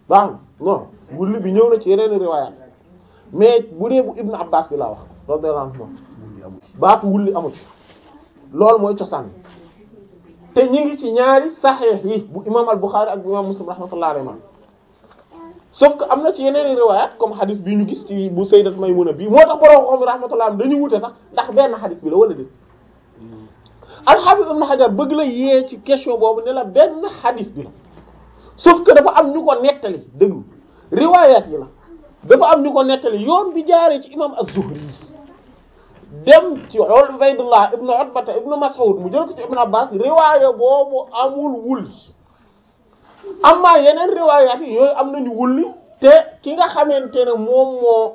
baax na non wulli bi ñëw na ci yeneen riwaayaat mais bu dee bu Ibn Abbas bi laa wax radiyallahu anhu baatu wulli amu ci loolu mooy cosaan te ñi ngi ci ñaari saxiix yi bu imam al-Bukhari ak bu imam Muslim rahmatullahi alayhi sauf que am na ci yeneen riwaayaat comme hadith bi ñu gis ci bu sayyidat Maymuna bi moo tax borom xam rahmatullahi dañu wute sax ndax benn hadith bi la wala déet al-Hafiz Ibn Hajar bëgg la yee ci question boobu ne la benn hadith bi la sauf que dafa am ñu ko nettali déglu riwaayaat yi la dafa am ñu ko nettali yoon bi jaaree ci imam az-Zuhri dem ci Ubaydullah ibnu Utbata ibnu Mas'ud mu jël ko ci Ibn Abbas riwaaya boobu amul wulli amma yeneen riwaayaat yi yooyu am nañu wulli te ki nga xamante ne moom moo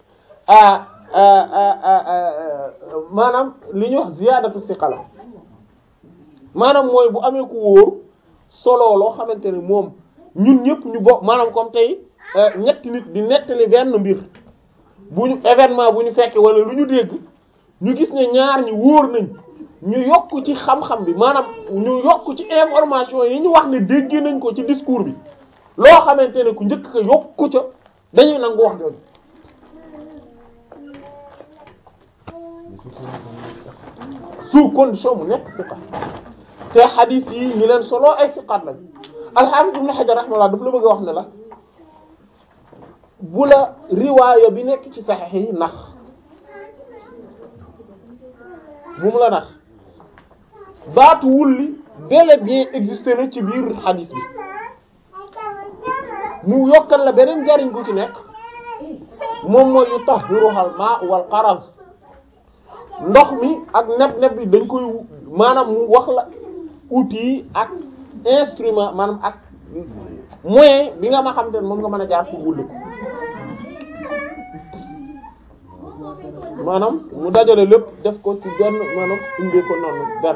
maanaam li ñuy wax ziyaadatu siqala maanaam mooy bu amee ku wóor solo loo xamante ne moom ñun ñëpp ñu bokk maanaam comme tey ñetti nit di nettali benn mbir bu ñu événement bu ñu fekkee wala lu ñu dégg ñu gis ne ñaar ñi wóor nañ ñu yokk ci xam-xam bi maanaam ñu yokk ci information yi ñu wax ne dégg nañ ko ci discours bi loo xamante ne ku njëkk ko yokku ca dañuy nangu wax jooju sous condition mu nekk siqa te xadiis yi ñu leen solo ay siqaat lañ al-Hafiz Ibn Hajar rahimahullah daf la bëgg a wax ne la bu la riwaaya bi nekk ci saxiix yi nax bu mu la nax baatu wulli bel et bien existé na ci biir xadiis bi mu yokkal la beneen njariñ gu ci nekk moom mooy yutahhiruhal maa wal qaraz ndox mi ak neb-neb bi dañ koy maanaam mu wax la outil ak instrument maanaam ak moyen bi nga ma xam te ne moom nga mën a jaar pour wulli ko maanaam mu dajale lépp def ko ci benn maanaam indee ko noonu benn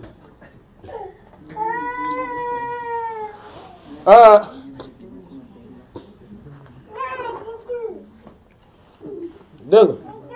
dégg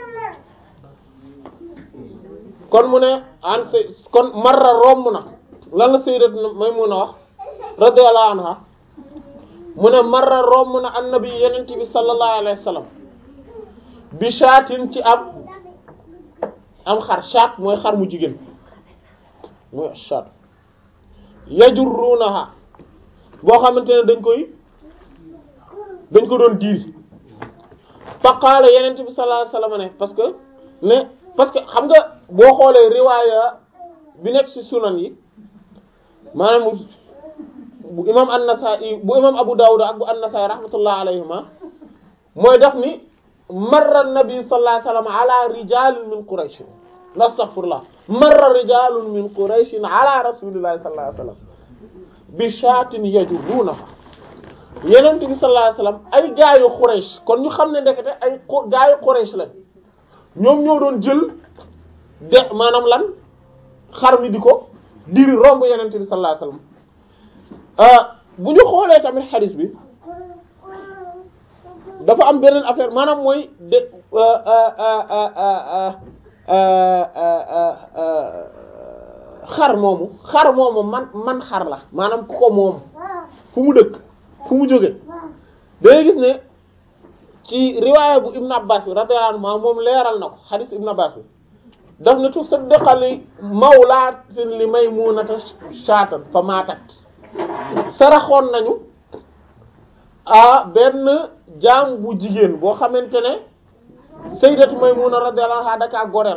kon mu ne an say kon marra romb na lan la sayyidat Maymuna wax radiyallahu anha mu ne marra romb na annabi yenent bi sallallahu alayhi wa sallam bi shaatin ci am am xar shaat mooy xar mu jigéen mooy shaat yajurrunaha boo xamante ne dañ koy dañ ko doon diir fa qaala yenent bi sallallahu alayhi wasallam ne parce que ne parce que xam nga boo xoolee riwaaya bi nekk ci sunan yi maanaam bu imam an-Nasa'i bu imam Abu Dawud ak bu an-Nasa'i rahmatullah alayhima mooy def ni marra nabi sallallahu alayhi wasallam ala rijalin min quraish astaghfirullah marra rijalun min quraish ala rasulillahi sallallahu alayhi wasallam bi shatin yajurrunaha yenent bi sallallahu alayhi wasallam ay gaayu quraish kon ñu xam ne ndekete ay gaayu quraish lañ ñoom ñoo doon jël de maanaam lan xar mi di ko diri romb yenent bi sallallahu alayhi wasallam bu ñu xoolee tamit xadis bi dafa am beneen affaire maanaam mooy de xar moomu xar moomu man man xar la maanaam ku ko moom fu mu dëkk fu mu jóge dangay gis ne ci riwaaya bu Ibn Abbas bi radiyallahu anhu moom leeral na ko xadis Ibn Abbas bi daf ne tu saddaqali mawlaatin li Maymunata shaatan fa maatat saraxoon nañu a benn jaam bu jigéen boo xamante ne sayyidatu Maymuna radiyallahu anha daka goreel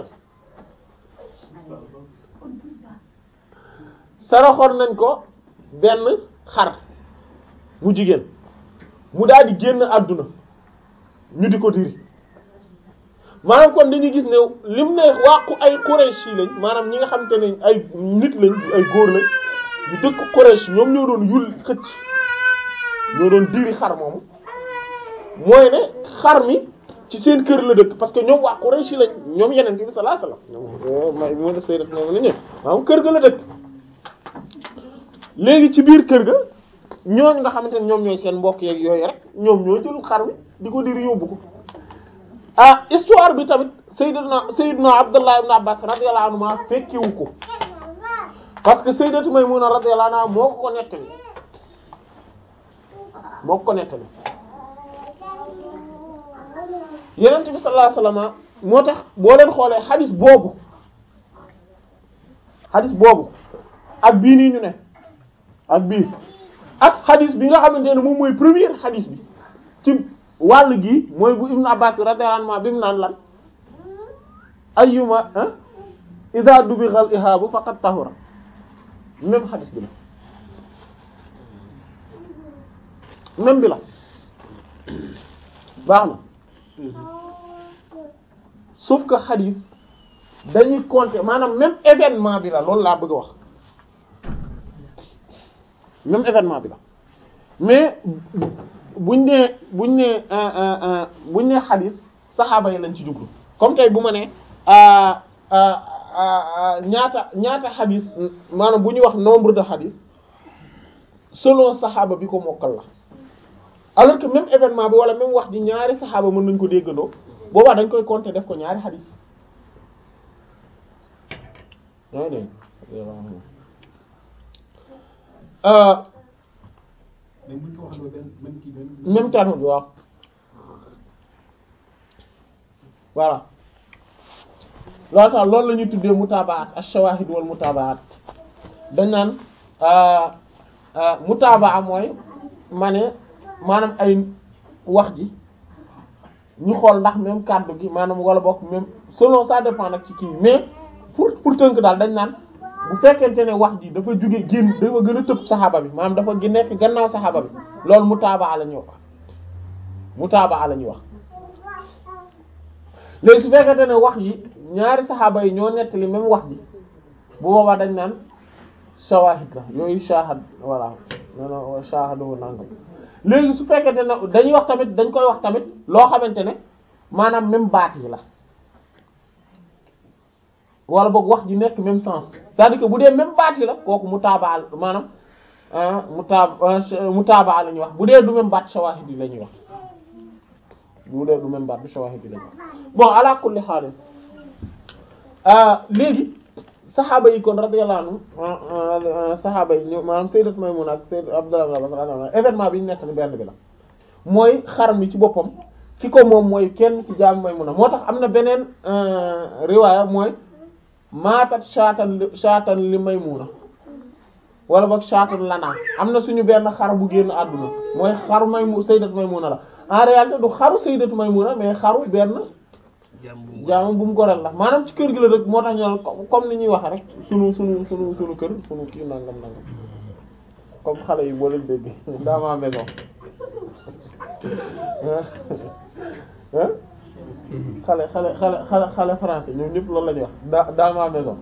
saraxoon nañ ko benn xar bu jigéen mu daal di génn àdduna ñu di ko diri maanaam kon dañuy gis ne lim ne wàqu ay Quraysh lañ maanaam ñi nga xamante ne ay nit lañ ay góor lañ yu dëkk Quraysh ñoom ñoo doon yul xëcc ñoo doon diri xar moomu mooy ne xar mi ci seen kër la dëkk parce que ñoom waa Quraysh lañ ñoom yeneen bi sallallahu alayhi wasallam ñoom may moo def sayyidat moom la ñëw maanaam kër ga la dëkk léegi ci biir kër ga ñooñ nga xamante ne ñoom ñooy seen mbokk yeeg yooyu rek ñoom ñoo jël xar mi di ko diri yóbbu ko ah histoire bi tamit sayyidna sayyidna Abdullah ibn Abbas radiyallahu anhu fekkiwu ko parce que sayyidatu Maymuna radiyallahu anha moo ko ko nettali moo ko nettali yenent bi sallallahu alayhi wasallam moo tax boo leen xoolee xadis boobu xadis boobu ak bii nii ñu ne ak bii ak xadis bi nga xamante ne moom mooy premier xadis bi ci wàll gi mooy bu Ibn Abbas radiyallahu anhu bi mu naan lan ayyuma idha dubighal ihabu faqad tahura même xadis bi la même bi la baax na sauf que xadis dañuy compter maanaam même événement bi la loolu laa bëgg a wax même événement bi la mais buñ nee buñ nee buñ nee xadis saxaaba yi lañ ci jublu comme tey bu ma nee ñaata ñaata xadis maanaam bu ñuy wax nombre de xadis selon saxaaba bi ko mokkal la alors que même événement bi wala même wax ji ñaari saxaaba mën nañ ko déggandoo boobaa dañ koy compter def ko ñaari xadis yaa ngi mais bu ñu ko waxee benn même kii même. même terme bi waaw voilà loolu tax loolu la ñuy tuddee mutaabaat ash-shawaahid wal mutaabaat dañ naan mutaabaa mooy ma ne maanaam ay wax ji ñu xool ndax même kàddu gi maanaam wala bokk même selon ça dépend nag ci kii mais pour pour tënk daal dañ naan bu fekkente ne wax ji dafa jóge génn dafa gën a tëb saxaaba bi maanaam dafa gi nekk gannaaw saxaaba bi loolu mutaabaa la ñuy wax mutaabaa la ñuy wax léegi su fekkente ne wax yi ñaari saxaaba yi ñoo nettali même wax ji bu boobaa dañ naan shawahid la yooyu shahad voilà non shahadu nangam léegi su fekkente ne dañuy wax tamit dañ koy wax tamit loo xamante ne maanaam même baat yi la wala boog wax ji nekk même sens c'est-à-dire que bu dee même baat yi la kooku mutaabaa maanaam mutaa mutaabaa la ñuy wax bu dee du même baat shawahid yi la ñuy wax bu dee du même baat bi shawahid yi la ñuy wax bon ala kulli haal léegi saxaaba yi kon radiyallahu anhu saxaaba yi maanaam sayyidat Maymuna ak sayyidat Abdullah ibn Abbas radiyallahu anhu événement bi ñu nekk ni benn bi la mooy xar mi ci boppam ki ko moom mooy kenn ci jaam Maymuna moo tax am na beneen riwaaya mooy maatat shaatan li shaatan li Maymuna wala boog shaatan lanaa am na suñu benn xar bu génn àdduna mooy xaru Maymu sayyidat Maymuna la en réalité du xaru sayyidat Maymuna mais xaru benn jaamu bu mu goreel la maanaam ci kër gi la rek moo tax ñu comme ni ñuy waxe rek sunu sunu sunu sunu kër sunu kii nangam nangam comme xale yi boo leen dégg dans ma maison xale xale xale xale xale français ñoom ñëpp loolu la ñuy wax dans dans ma maison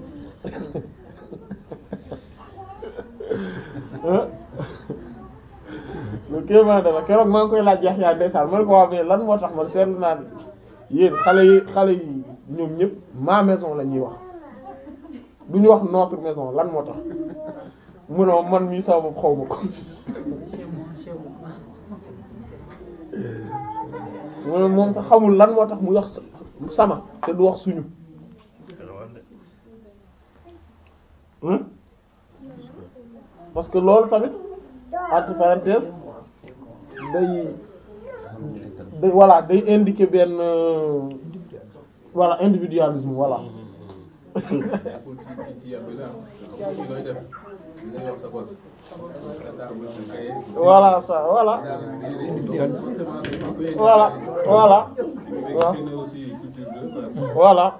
lu kéemaa dama keroog maa ngi koy laaj yax yaa ndeysaan man ko waa mais lan moo tax man seetlu naa yéen xale yi xale yi ñoom ñëpp ma maison la ñuy wax du ñu wax notre maison lan moo tax munoo man mii sama bopp xaw ma ko mu moom sax xamul lan moo tax mu wax sama te du wax suñu parce que loolu tamit entre parenthèses day day voilà day indiquer benn voilà individualisme voilà voilà ça voilà voilà voilà voilà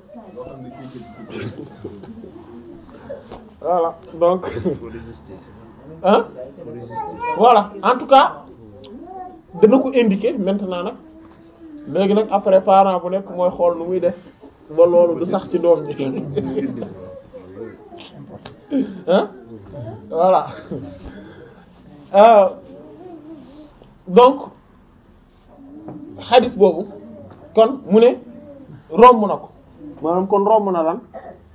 voilà donc hein voilà en tout cas dana ko indiquer maintenant nag léegi nag après parent bu nekk mooy xool nu muy def ba loolu du sax ci doom ji hein voilà euh, donc xadis boobu kon mu ne romb na ko maanaam kon romb na lan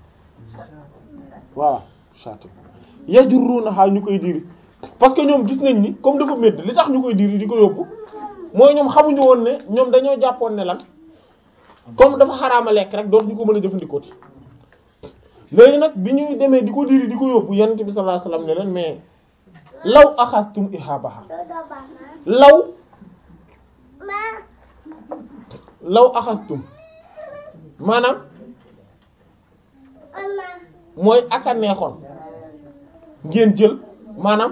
voilà chati yajurrunaha ñu koy diri parce que ñoom gis nañ ni comme dafa métti li tax ñu koy diri di ko yóbbu mooy ñoom xamuñu woon ne ñoom dañoo jàppoon ne lan comme dafa xaraama lekk rek dootuñu ko mën a jëfandikoo ti léegi nag bi ñuy demee di ko diri di ko yóbbu yonent bi sallallahu alayhi wasallam ne leen mais law axastum ihabaha law law axastum maanaam mooy aka neexoon ngeen jël maanaam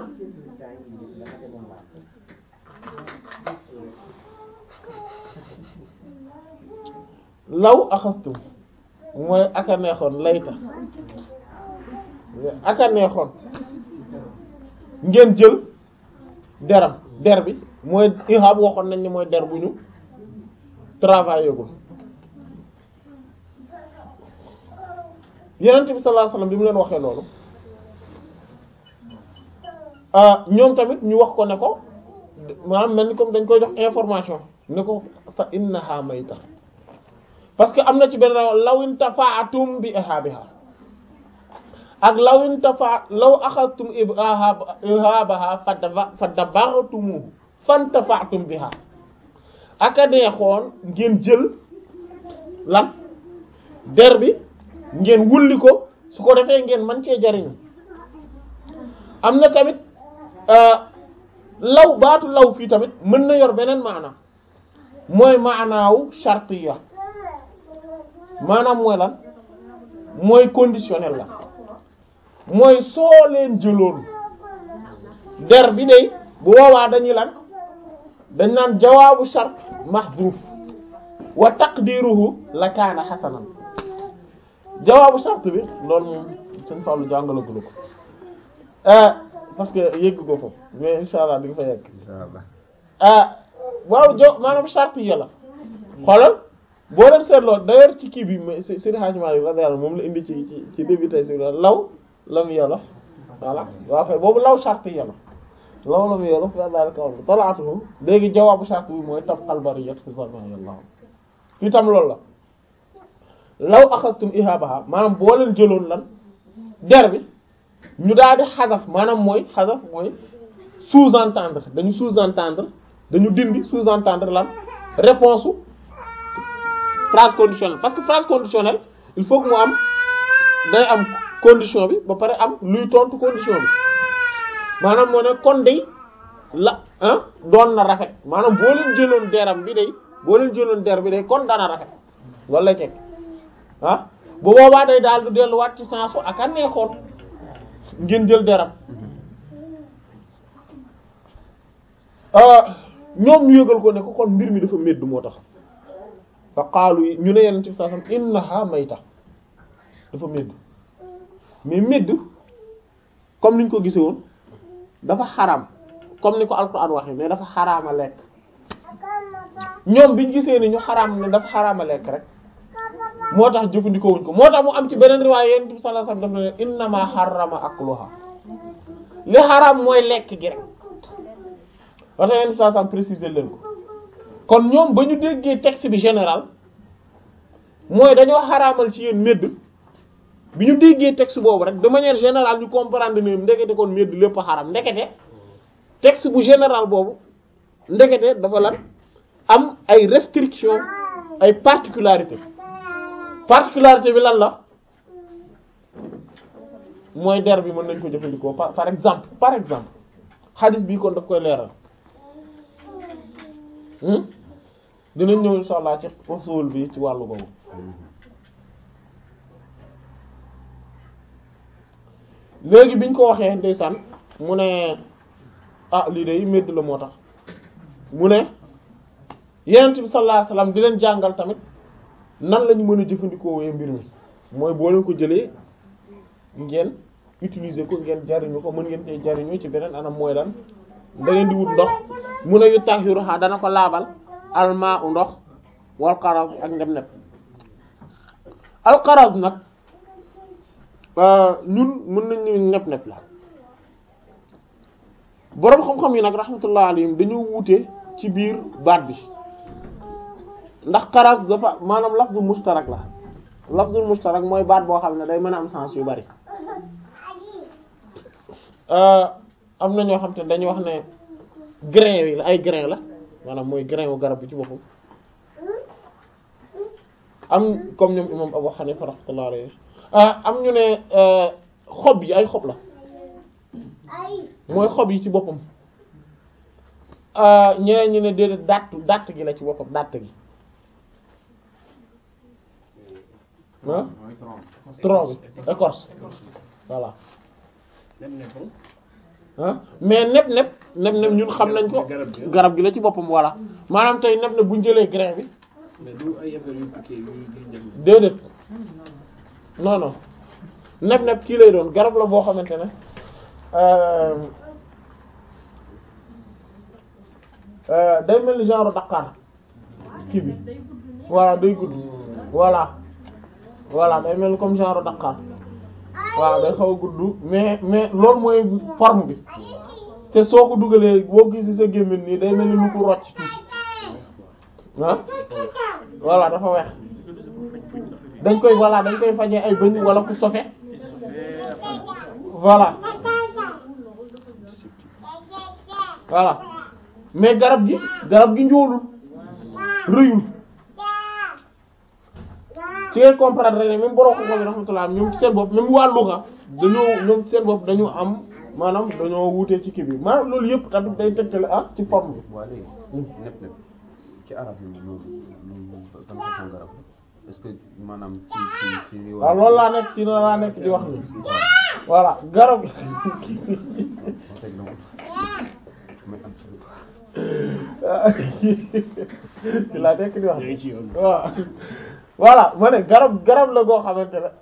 law axastum mooy aka neexoon layta aka neexoon ngeen jël deram der bi mooy ihab waxoon nañ ni mooy der bu ñu travaillé gul yenent bi sallallahu alayhi wasallam bi mu leen waxee loolu ñoom tamit ñu wax ko ne ko maanaam mel ni comme dañ koy jox information ne ko fa innaha mayta parce que am na ci benn lawin tafaatum bi ihabiha ak lawin tafa law axadtum ihabaha fa dabaxtumu fan tafaatum biha aka neexoon ngeen jël lan der bi ngeen wulli ko su ko defee ngeen man cee jariñu am na tamit law baatu law fii tamit mën na yor beneen maana mooy maanaawu shartiya maanaam mooy lan mooy conditionnel la mooy soo leen jëloon der bi day bu boobaa dañuy lan dañ naan jawaabu shart mahdhuf wa taqdiruhu la kaana hasanan jawaabu shart bi loolu moom sëñ Fallou jàngalagula ko parce que yëgg ko foofu mais insha allah di nga fa yegg ah waaw jo maanaam shart yi la xoolal boo leen seetloo d'ailleurs ci kii bi mais Seydi Hadji Malick radiyallahu moom la indi ci ci ci début tey si law lam yolof voilà waaw kay boobu law shart yi la law lam yolof wa dhalika qawlu talaatuhu léegi jawaabu shart bi mooy tabqal bariyat fi zaman yàlla fii tam loolu la law axadtum ihabaha maanaam boo leen jëloon lan der bi ñu daal di xasaf maanaam mooy xasaf mooy sous-entendre dañu sous-entendre dañu dindi sous-entendre lan réponse phrase conditionnelle parce que phrase conditionnelle il faut que mu am day am condition bi ba pare am luy tontu condition bi maanaam moo ne kon day la ah doon na rafet maanaam boo leen jëloon deram bi day boo leen jëloon der bi day kon dana rafet loolu lay teg ah bu boobaa day daal du delluwaat ci sensu ak a neexoon ngeen jël deram ñoom ñu yëgal ko ne ko kon mbir mi dafa médd moo tax fa qaalu yi ñu ne yenn ci saa sam innaha mayta dafa médd mais médd comme niñ ko gisee woon dafa xaraam comme ni ko alquran waxee mais dafa xaraama lekk ñoom biñ gisee ni ñu xaraam ne dafa xaraama lekk rek moo tax jëfandikoo wuñ ko moo tax mu am ci beneen riwaay yenn bi sallallahu alayhi wasallam daf ne innama harrama akluha li xaraam mooy lekk gi rek wata yenn bi sallallahu alayhi wasallam préciser leen ko kon ñoom ba ñu déggee texte bi général mooy dañoo xaraamal ci yéen médd bi ñu déggee texte boobu rek de manière générale ñu comprendre ne ndekete kon médd lépp xaram ndekete texte bu général boobu ndekete dafa lan am ay restrictions ay particularités particularité bi lan la mooy der bi mën nañ ko jëfandikoo par par exemple par exemple hadith bii kon daf koy leeral dinañ ñëw insha allah ci usul bi ci wàllu boobu léegi biñ ko waxee ndeysaan mu ne ah lii de medd la moo tax mu ne yenent bi sallallahu alayhi wasallam di leen jàngal tamit nan lañu mën a jëfandikoo wee mbir mi mooy boo leen ko jëlee ngeen utiliser ko ngeen jariñu ko mën ngeen tey jariñu ci beneen anam mooy lan da ngeen di wut ndox mu ne yu tahiruha dana ko laabal almaa u ndox wal qaraz ak ndem nepp al qaraz nag ñun mën nañu nepp nepp la boroom xam-xam yi nag rahmatullah alayhim dañoo wuute ci biir baat bi ndax qaraz dafa maanaam lafzul mustarak la lafzul mustarak mooy baat boo xam ne day mën a am sens yu bari am na ñoo xam te dañuy wax ne grain yi la ay grain la maanaam mooy grain wu garab bi ci boppam am comme ñoom imam Abu Hanifa rahmatullah alayhi am ñu ne xob yi ay xob la mooy xob yi ci boppam ñeneen ñi ne déedéet dàtt dàtt gi la ci boppam dàtt gi ah tronc bi écorce voilà ah mais neb neb neb neb ñun xam nañ ko garab gi la ci boppam voilà maanaam tey neb neb bu ñu jëlee grain bi mais du ay affaire yu piqué yu yu déedéet non non neb neb kii lay doon garab la boo xamante ne euh, euh, day mel ni genre Dakar kii bi voilà day gudd voilà voilà day mel ni comme genre Dakar waaw day xaw a gudd mais mais loolu mooy forme bi te soo ko dugalee boo gisee sa gémmiñ nii day mel ni lu ko rocc tuuti ah voilà dafa weex dañ koy voilà dañ koy fajee ay bëñ wala ku sofe voilà voilà mais garab gi garab gi njoolul rëyul ci ngay comprendre rek ne même borom ko bi rahmatullah ñoom ci seen bopp même wàllu xa dañoo ñoom ci seen bopp dañu am maanaam dañoo wutee ci kii bi maanaam loolu yëpp tamit day tegtale ah ci forme bi waa léegi nepp nepp ci arab yi loolu loolu ban façon garab la est-ce que maanaam ci ci ci li waaw loolu laa nekk ci loolu laa nekk di wax ni voilà garab gi ci laa nekk di wax ngi ci yoon waaw voilà ma ne garab garab la goo xamante ne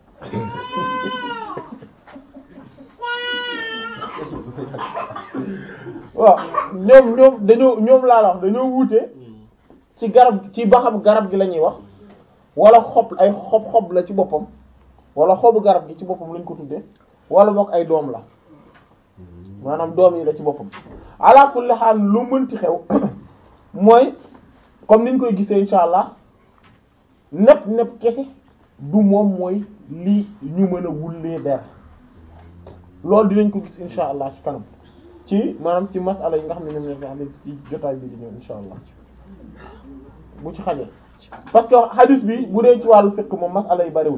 waaw ñoom ñoom dañoo ñoom laa la wax dañoo wuute ci garab ci ba xam garab gi la ñuy wax wala xob ay xob xob la ci boppam wala xobu garab gi ci boppam lañ ko tuddee wala boog ay doom la maanaam doom yi la ci boppam ala kulli haal lu mënti xew mooy comme niñ koy gisee insha allah nepp nepp kese du moom mooy li ñu mën a wullee der loolu dinañ ko gis insha allah ci kanam ci maanaam ci masala yi nga xam ne ñoom ñoo fi xam ne ci jotaay bi di ñëw insha allah bu ci xajee parce que hadith bi bu dee ci wàllu fiqh moom masala yi bariwul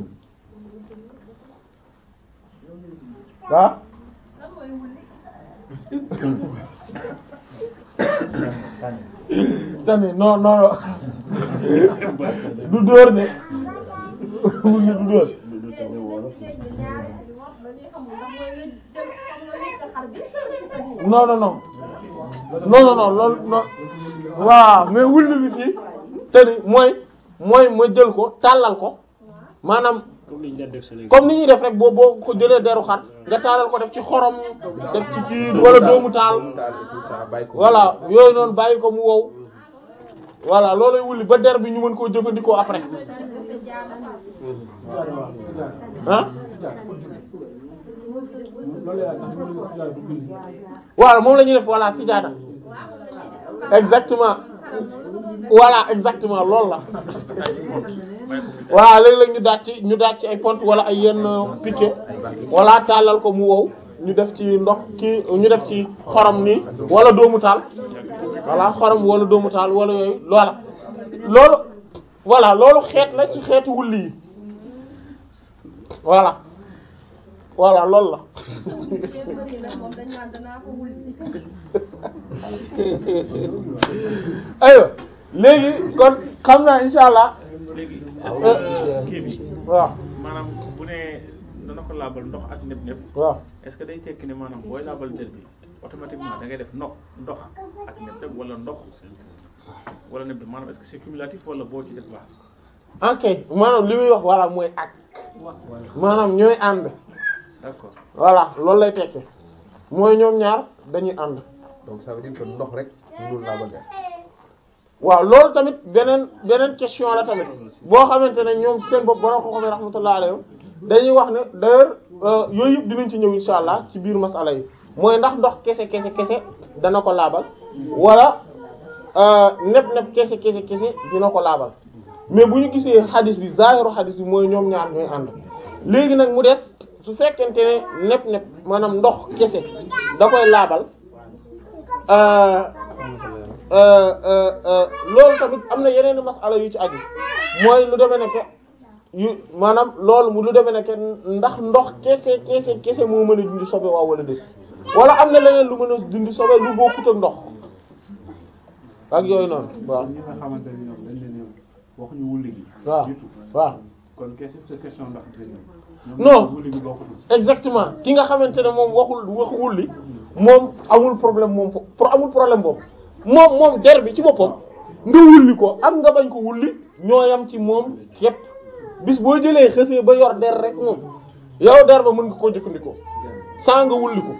ah tamit non non non du dóor de wulli du dóor non non non non non non loolu non waaw mais wulli bi fii te ni mooy mooy ma jël ko tàllal ko maanaam comme ni ñu daan def Sénégal comme ni ñuy def rek boo boo ko jëlee deru xar nga taalal ko def ci xorom def ci kii wala doomu taal voilà yooyu noonu bàyyi ko mu wow voilà loolay wulli ba der bi ñu mën koo jëfandikoo après ah loolu yaa tax ñu ne si daal du julli voilà moom la ñuy def voilà sijaada exactement voilà exactement loolu la voilà léeg-léeg ñu daaj ci ñu daaj ci ay pont wala ay yenn piquet wala tàllal ko mu wow ñu def ci ndox ki ñu def ci xorom nii wala doomu taal voilà xorom wala doomu taal wala yooyu loola loolu voilà loolu xeet la ci xeetu wulli yi voilà voilà loolu la aywa léegi kon xam naa insha allah léegi Euh, kii bi waaw maanaam bu ne dana ko laabal ndox ak nepp nepp waaw est-ce que day tekki ne maanaam booy laabal der bi automatiquement da ngay def ndox ndox ak nepp nepp wala ndox wala nepp nepp maanaam est-ce que c'est cumulatif wala boo ci def baax ok maanaam li muy wax voilà mooy ak maanaam ñooy ànd d'accord voilà loolu lay tekki mooy ñoom ñaar dañuy ànd donc ça veut dire que ndox rek mënul laabal der waaw loolu tamit beneen beneen question la tamit boo xamante ne ñoom seen bopp borom ko xamee rahmatullah alayhi dañuy wax ne d'ailleurs euh, yooyu yëpp dinañ ci ñëw insha allah ci biir masala yi mooy ndax ndox kese kese kese dana ko laabal wala euh, neb neb kese kese kese dina ko laabal mais bu ñu gisee xadis bi zahiru xadis bi mooy ñoom ñaar ñooy ànd léegi nag mu def su fekkente ne neb neb maanaam ndox kese da koy laabal euh, euh, euh, euh, loolu tamit am na yeneen masala yu ci aju mooy lu demee nekk yu maanaam loolu mu lu demee nekk ndax ndox kese kese kese moo mën a dindi sobe waaw wala déet wala am na leneen lu mën a dindi sobe lu bokkut ak ndox ak yooyu noonu waaw ñi nga xamante ne ñoom dañ leen ñoom waxuñu wulli gi. waaw du tout. waaw kon qu'est-ce que question ndax dinañ ñoom. Non. wulli gi bokkul. exactement ki nga xamante ne moom waxul wax wulli moom amul problème moom fo pour amul problème boobu moom moom der bi ci boppam nga wulli ko ak nga bañ ko wulli ñoo yam ci moom képp bis boo jëlee xësee ba yor der rek moom yow der ba mën nga koo jëfandikoo saa nga wulli ko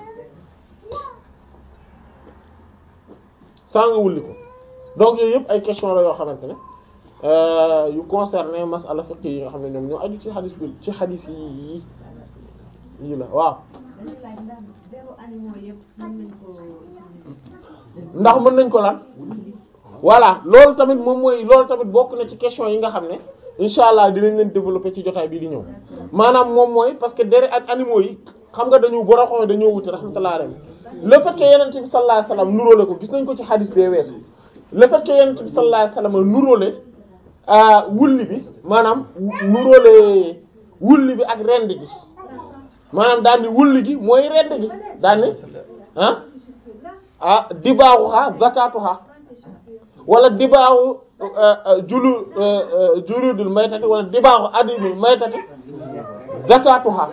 saa nga wulli ko donc yooyu yëpp ay question la yoo xamante ne euh, yu concerné masala fiqh yi nga xam ne ñoom ñoo aju ci xadis bi ci xadis yi yi la waaw dañuy laaj ndax deru animaux yëpp mën nañ ko utiliser. ndax mën nañ ko lan voilà loolu tamit moom mooy loolu tamit bokk na ci question yi nga xam ne incha allah dinañ leen développer ci jotaay bii di ñëw maanaam moom mooy parce que dere ak animaux yi xam nga dañu boro xooy dañoo wuti rahmatullah alayhi le fait que yenent bi sallallahu alayhi wasallam nuróole ko gis nañ ko ci hadith bee weesu le fait que yenent bi sallallahu alayhi wasallam nuróole ah wulli bi maanaam nuróole wulli bi ak rend gi maanaam daal ni wulli gi mooy rend gi daal ni ah ah dibaaxuha zakatuha wala dibaaxu julu juludul maytati wala dibaaxu adimul maytati zakatuha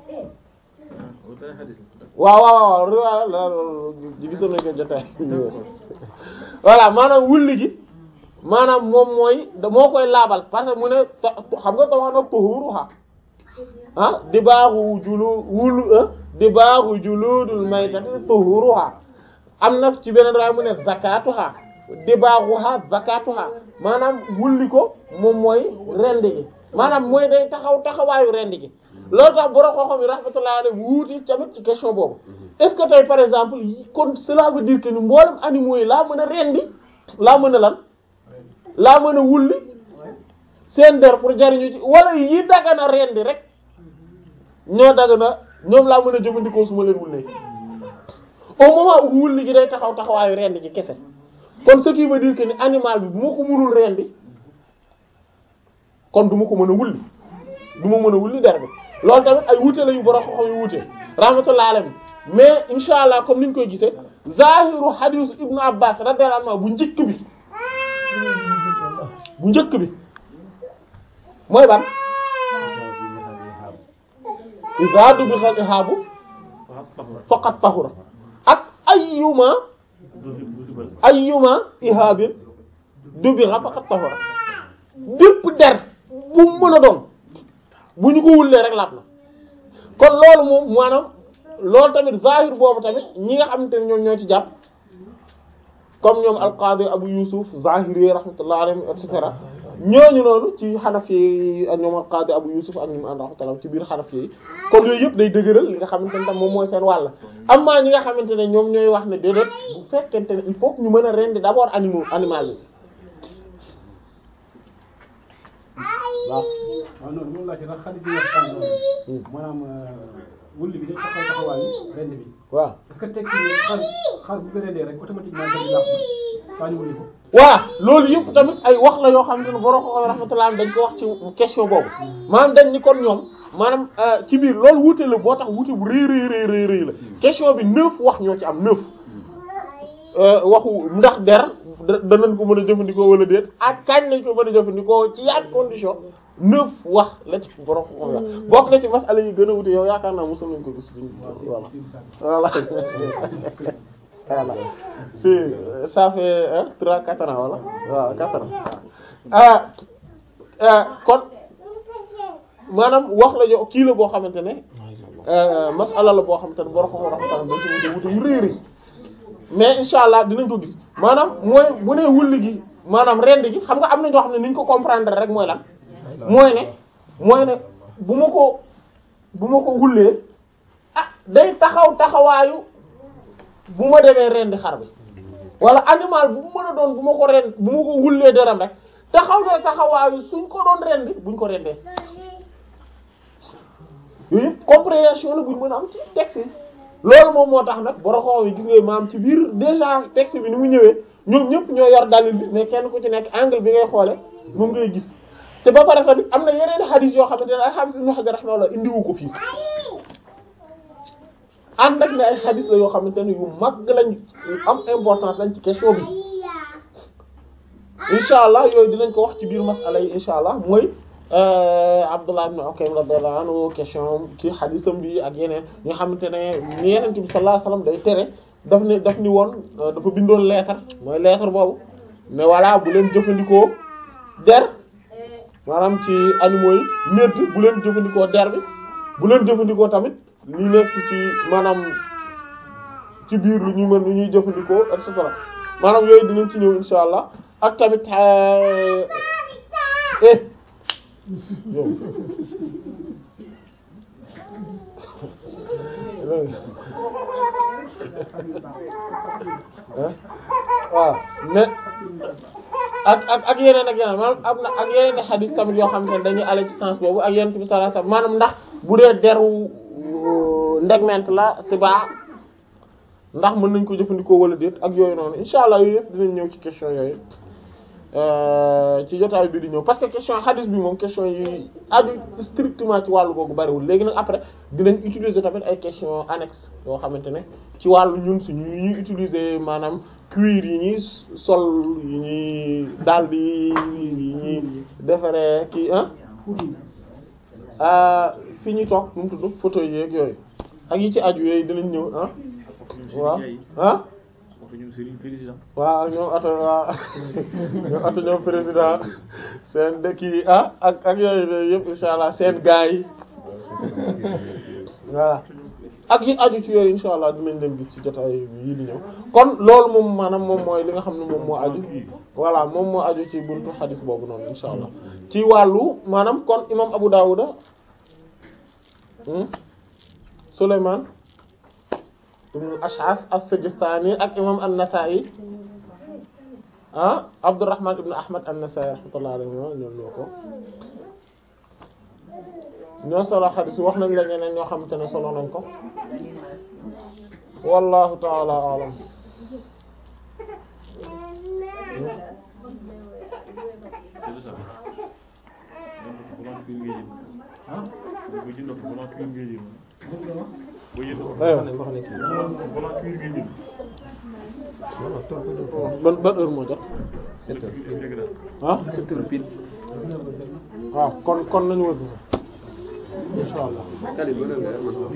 waaw waaw waaw riwaaya la ji gisoon nañ ko jotaay voilà maanaam wulli gi maanaam moom mooy da moo koy laabal parce que mu ne ta- xam nga tawax na tuhuruha ah dibaaxu julu wulu dibaaxu juludul maytati tuhuruha am na ci beneen raay mu ne zakatuha dibaaxuha zakatuha maanaam wulli ko moom mooy rend gi maanaam mooy day taxaw taxawaayu rend gi loolu tax borom xam-xam yi rahmatullahi alayhi wuuti tamit ci question boobu est-ce que tey par exemple yi- kon cela veut dire que ni mboolem animaux yi laa mën a rendi laa mën a lan laa mën a wulli seen der pour jariñu ci wala yi dagana rendi rek ñoo dagana ñoom laa mën a jëfandikoo su ma leen wullee au moment où wulli gi day taxaw taxawaayu rendi gi kese kon ce qui veut dire que ni animal bi bu ma ko mënul rendi kon du ma ko mën a wulli du ma mën a wulli der bi loolu tamit ay wuute la yu borom xam-xam yu wuute rahmatullahi alayhi mais insha allah comme niñ koy gisee zahiru hadith ibnu abbas radiyallahu anhu bu njëkk bi bu njëkk bi mooy ban iza dubikhal ihabu faqat tahura ak ayyuma ayyuma ihabin dubigha faqat tahura bépp der bu mu mën a doon bu ñu ko wullee rek laab na kon loolu moom maanaam loolu tamit zahir boobu tamit ñi nga xamante ne ñoom ñoo ci jàpp comme ñoom alqaadi abu yusuf zahiri rahmatullah alayhi et cetera ñooñu noonu ci xanafi yi ak ñoom alqaadi abu yusuf ak ñoom ànd rahmatullah ci biir xanafi yi kon yooyu yëpp day dëgëral li nga xamante ne tam moom mooy seen wàll amma ñi nga xamante ne ñoom ñooy wax ne déedéet bu fekkente ne il faut que ñu mën a rendi d'abord animaux animal yi waaw waaw noonu moom laa ci ndax xarit bi nga xam ne maanaam wulli bi day taxaw taxawaayu rend bi waaw est-ce que tekki ne xar xar bu ko rendee rek automatiquement dañuy làpp faa ñu wulli ko voilà loolu yëpp tamit ay wax la yoo xamante ne borom ko rahmatullah dañ ko wax ci question boobu maanaam dañ ni kon ñoom maanaam euh, ci biir loolu wuute la boo tax wuute bu rëy rëy rëy rëy rëy la question bi neuf wax ñoo ci am neuf euh, waxu ndax der da- danañ ko mën a jëfandikoo wala déet ak kañ lañ ko mën a jëfandikoo ci yaat condition neuf wax la ci borom ko wax bokk na ci masala yi gën a wuute yow yaakaar naa mosul nañ ko gis biñ voilà voilà voilà si ça fait hein, trois quatre ans wala waaw quatre ans ah ah kon maanaam wax la jo kii la boo xamante ne euh, masala la boo xamante ne borom xam-xam rahmatullah dañ ci wute wute yu rëy rëy mais insha allah dinañ ko gis maanaam mooy bu nee wulli gi maanaam rend gi xam nga am na ñoo xam ne ni ñu ko comprendre rek mooy lan mooy ne mooy ne bu ma ko bu ma ko wullee ah day taxaw taxawaayu bu ma demee rendi xar bi wala animal bu mu mën a doon bu ma ko rend bu ma ko wullee deram rek taxaw na taxawaayu suñ ko doon rendi buñ ko rendee yooyu yëpp compréhension la buñ mën a am ci texte yi loolu moom moo tax nag boroxoo yi gis nga maam ci biir déjà texte bi ni mu ñëwee ñoom ñëpp ñoo yor dalil bi mais kenn ku ci nekk angle bi ngay xoole moom ngay gis te ba pare tamit am na yeneen hadith yoo xamante ne al-Hafiz Ibn Hajar rahimahullah indiwu ko fii ànd ak ne ay xadis la yoo xamante ne yu mag lañ yu am importance lañ ci question bi incha allah yooyu dinañ ko wax ci biir masala yi incha allah mooy Abdullah ibn Ukaym radiyallahu anhu question kii xadisam bi ak yeneen ñi nga xamante ne ni Yonent bi sallallahu alayhi wasallam day tere daf ne daf ni woon dafa bindoon lettre mooy lettre boobu mais voilà bu leen jëfandikoo der maanaam ci animaux yi médd bu leen jëfandikoo der bi bu leen jëfandikoo tamit li nekk ci maanaam ci biir lu ñuy mën lu ñuy jëfandikoo et cetera maanaam yooyu dinañ ci ñëw insha allah ak tamit eh yow waaw mais ak ak ak yeneen ak yeneen maanaam am na ak yeneen i xadis tamit yoo xam ne dañuy ale ci sens boobu ak yeneen bi sallallahu alayhi wasallam maanaam ndax bu dee deru ndegment la si baa ndax mën nañ ko jëfandikoo wala déet ak yooyu noonu insha allah yooyu yëpp dinañ ñëw ci question yooyu ci jotaay bi di ñëw parce que question xadis bi moom question yi aju strictement ci wàllu googu bariwul léegi nag après dinañ utiliser tamit ay question annexe yoo xamante ne ci wàllu ñun suñu yi ñuy utiliser maanaam cuir yi ñuy sol yi ñuy daldi yi ñuy defaree kii ah fi ñuy toog nu mu tudd photo yeeg yooyu ak yi ci aju yooyu dinañ ñëw ah waaw ah waaw ñoom ato waaw ñoom ato ñoom président seen dëkk yi ah ak ak yooyu yëpp insha allah seen gaay yi voilà ak yi aju ci yooyu insha allah dinañ leen gis ci jotaay yi di ñëw kon loolu moom maanaam moom mooy li nga xam ne moom moo aju voilà moom moo aju ci buntu xadis boobu noonu insha allah ci wàllu maanaam kon imam Abu Dawuda Sulaymaan ibn Ash'as as-Sijistani ak imam an-Nasa'i ah Abdurrahman ibn Ahmad an-Nasa'i rahmatullahi alayhi ñoom ñoo ko ñoo solo xadis wax nañ la ñeneen ñoo xamante ne solo nañ ko wallahu ta'ala a'lam ban ban heure moo jot ah waaw kon kon nañu wër insha Allah